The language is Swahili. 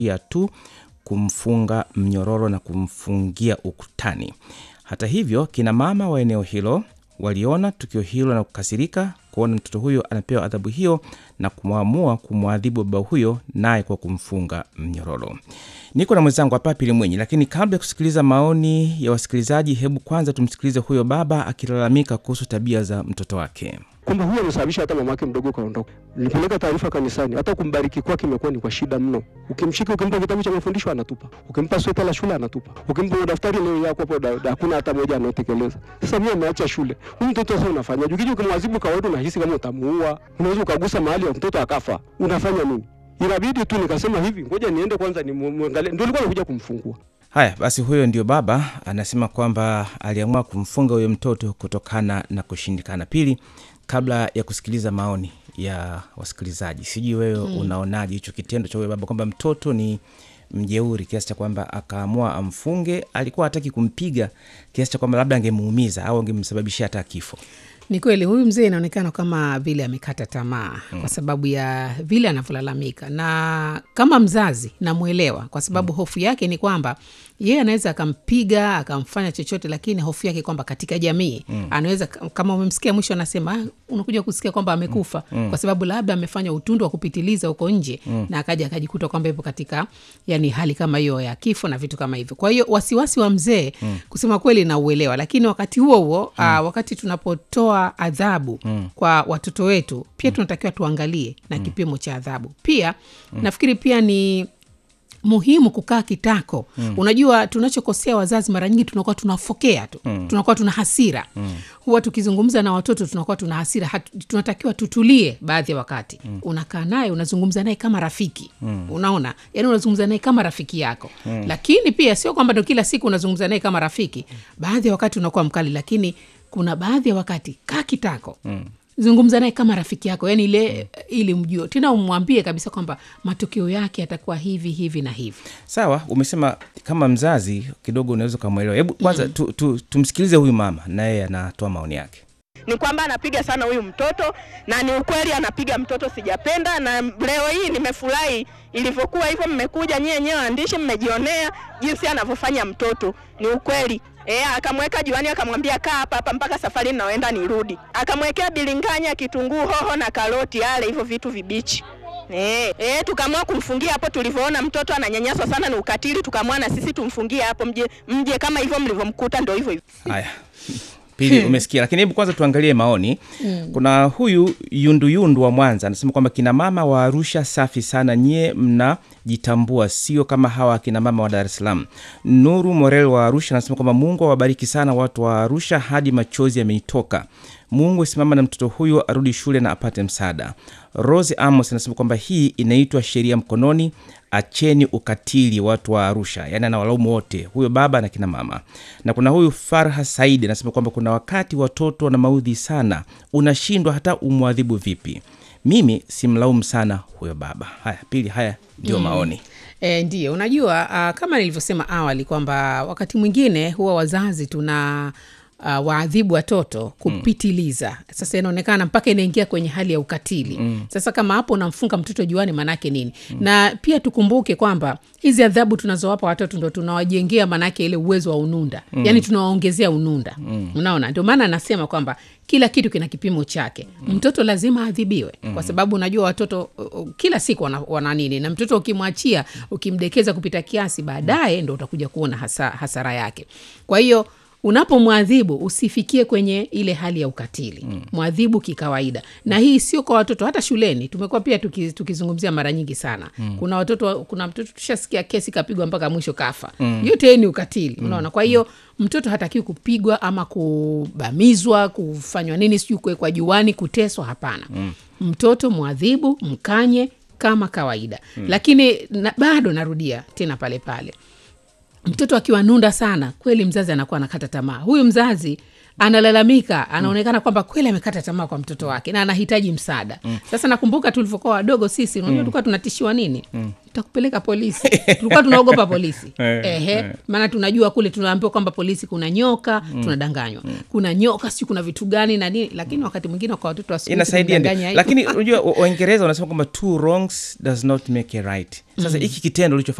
ya tu kumfunga mnyororo na kumfungia ukutani. Hata hivyo, kina mama wa eneo hilo waliona tukio hilo na kukasirika kuona mtoto huyo anapewa adhabu hiyo na kumwamua kumwadhibu baba huyo naye kwa kumfunga mnyororo. Niko na mwenzangu hapa Pili Mwenyi, lakini kabla ya kusikiliza maoni ya wasikilizaji, hebu kwanza tumsikilize huyo baba akilalamika kuhusu tabia za mtoto wake. kwamba huyu amesababisha hata mamake mdogo kaondoka. Nilipeleka taarifa kanisani, hata kumbariki kwake imekuwa ni kwa shida mno. Ukimshika, ukimpa kitabu cha mafundisho anatupa, ukimpa sweta la shule anatupa, ukimpa daftari leo yako hapo, da- da- hakuna hata moja anaotekeleza. Sasa mimi ameacha shule, huyu mtoto sasa unafanya ukija ukimwadhibu kawaida, unahisi kama utamuua, unaweza ukagusa mahali ya mtoto akafa, unafanya nini? Inabidi tu nikasema hivi, ngoja niende kwanza nimwangalie, ndio nilikuwa nakuja kumfungua. Haya basi, huyo ndio baba anasema kwamba aliamua kumfunga huyo mtoto kutokana na kushindikana. Pili, kabla ya kusikiliza maoni ya wasikilizaji, sijui wewe mm. unaonaje hicho kitendo cha huyo baba kwamba mtoto ni mjeuri kiasi cha kwamba akaamua amfunge? Alikuwa hataki kumpiga kiasi cha kwamba labda angemuumiza au angemsababishia hata kifo. Ni kweli huyu mzee inaonekana kama vile amekata tamaa mm. kwa sababu ya vile anavyolalamika, na kama mzazi namwelewa, kwa sababu mm. hofu yake ni kwamba yeye anaweza akampiga akamfanya chochote, lakini hofu yake kwamba katika jamii mm. anaweza kama umemsikia mwisho anasema ah, unakuja kusikia kwamba amekufa mm. kwa sababu labda amefanya utundu wa kupitiliza huko nje mm. na akaja akajikuta kwamba ipo katika yani hali kama hiyo ya kifo na vitu kama hivyo. Kwa hiyo wasiwasi wa mzee mm. kusema kweli nauelewa, lakini wakati huo huo mm. uh, wakati tunapotoa adhabu mm. kwa watoto wetu pia tunatakiwa tuangalie na mm. kipimo cha adhabu pia mm. nafikiri pia ni muhimu kukaa kitako mm. unajua tunachokosea wazazi mara nyingi tunakuwa tunafokea tu mm. tunakuwa tuna hasira mm. huwa tukizungumza na watoto tunakuwa tuna hasira Hatu, tunatakiwa tutulie baadhi ya wakati mm. unakaa naye unazungumza naye kama rafiki mm. unaona yani unazungumza naye kama rafiki yako mm. lakini pia sio kwamba ndo kila siku unazungumza naye kama rafiki baadhi ya wakati unakuwa mkali lakini kuna baadhi ya wakati kaa kitako mm zungumza naye kama rafiki yako yani ile mm. ili mjue tena umwambie kabisa kwamba matokeo yake yatakuwa hivi hivi na hivi Sawa, umesema kama mzazi kidogo unaweza ukamwelewa. Hebu kwanza mm. tu, tu, tumsikilize huyu mama naye anatoa maoni yake. ni kwamba anapiga sana huyu mtoto na ni ukweli anapiga mtoto, sijapenda. Na leo hii nimefurahi ilivyokuwa hivyo, mmekuja nyie wenyewe waandishi, mmejionea jinsi anavyofanya mtoto, ni ukweli. E, akamweka juani akamwambia kaa hapa hapa mpaka safari naoenda nirudi. Akamwekea bilinganya, kitunguu, hoho na karoti, ale hivyo vitu vibichi. E, e, tukaamua kumfungia hapo. Tulivyoona mtoto ananyanyaswa sana, ni ukatili, tukaamua na sisi tumfungie hapo, mje mje kama hivyo mlivyomkuta, ndio hivyo hivyo. Haya, Pili umesikia, lakini hebu kwanza tuangalie maoni. Kuna huyu Yunduyundu wa Mwanza anasema kwamba kina mama wa Arusha safi sana, nyie mnajitambua, sio kama hawa akina mama wa Dar es Salaam. Nuru Morel wa Arusha anasema kwamba Mungu awabariki sana watu wa Arusha, hadi machozi yamenitoka. Mungu asimama na mtoto huyo arudi shule na apate msaada. Rose Amos anasema kwamba hii inaitwa sheria mkononi, acheni ukatili watu wa Arusha. Yaani anawalaumu wote, huyo baba na kina mama. Na kuna huyu Farha Saidi anasema kwamba kuna wakati watoto wana maudhi sana, unashindwa hata umwadhibu vipi. Mimi simlaumu sana huyo baba. Haya, pili, haya ndio maoni. E, ndiyo unajua uh, kama nilivyosema awali kwamba wakati mwingine huwa wazazi tuna uh, waadhibu watoto kupitiliza mm. Sasa inaonekana mpaka inaingia kwenye hali ya ukatili mm. Sasa kama hapo unamfunga mtoto juani, maanake nini? mm. Na pia tukumbuke kwamba hizi adhabu tunazowapa watoto ndo tunawajengea maanake ile uwezo wa ununda mm. Yani tunawaongezea ununda mm. Unaona, ndio maana anasema kwamba kila kitu kina kipimo chake mm. Mtoto lazima adhibiwe mm. Kwa sababu unajua watoto uh, kila siku wana, wana nini, na mtoto ukimwachia, ukimdekeza kupita kiasi, baadaye ndo utakuja kuona hasa, hasara yake. Kwa hiyo unapomwadhibu usifikie kwenye ile hali ya ukatili mm. Mwadhibu kikawaida, na hii sio kwa watoto, hata shuleni tumekuwa pia tuki, tukizungumzia mara nyingi sana mm. Kuna watoto, kuna mtoto tushasikia kesi kapigwa mpaka mwisho kafa mm. Yote hii ni ukatili mm. Unaona, kwa hiyo mtoto hatakiwi kupigwa ama kubamizwa, kufanywa nini, sijui kuwekwa juani, kuteswa. Hapana mm. Mtoto mwadhibu, mkanye kama kawaida mm. Lakini na, bado narudia tena pale pale mtoto akiwa nunda sana kweli, mzazi anakuwa anakata tamaa. Huyu mzazi analalamika anaonekana kwamba kweli amekata tamaa kwa mtoto wake na anahitaji msaada sasa nakumbuka tulivyokuwa wadogo sisi unajua tulikuwa tunatishiwa nini takupeleka polisi tulikuwa tunaogopa polisi Eh, ehe maana tunajua kule tunaambiwa kwamba polisi kuna nyoka tunadanganywa kuna nyoka sijui kuna vitu gani na nini lakini wakati mwingine kwa watoto wa siku hizi inasaidia ndio. kumdanganya hivyo. lakini unajua wa- waingereza wanasema kwamba two wrongs does not make a right sasa hiki kitendo ulichofanya